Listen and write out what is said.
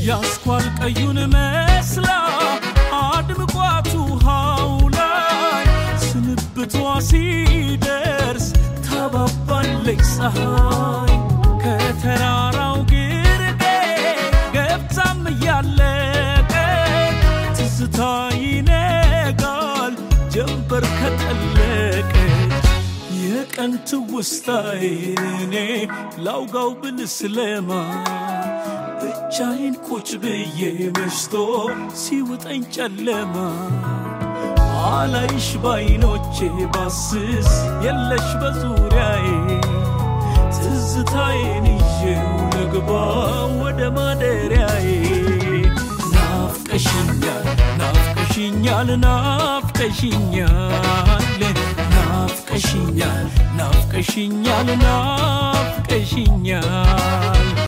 ያስኳል ቀዩን መስላ አድምቋት ውሃው ላይ ስንብቷ ሲደርስ ታባባለች ፀሐይ ከተራራው ግርጌ ገብታም እያለቀ ትዝታ ይነጋል ጀንበር ከጠለቀች የቀን ትውስታዬን እኔ ላውጋው ብል ስለማ ብቻዬን ቁጭ ብዬ መሽቶ ሲውጠኝ ጨለማ አላይሽ ባይኖቼ ባስስ የለሽ በዙሪያዬ ትዝታዬን ይዤው ልግባ ወደ ማደሪያዬ ናፍቀሽኛል ናፍቀሽኛል ናፍቀሽኛል ናፍቀሽኛል ናፍቀሽኛል ናፍቀሽኛል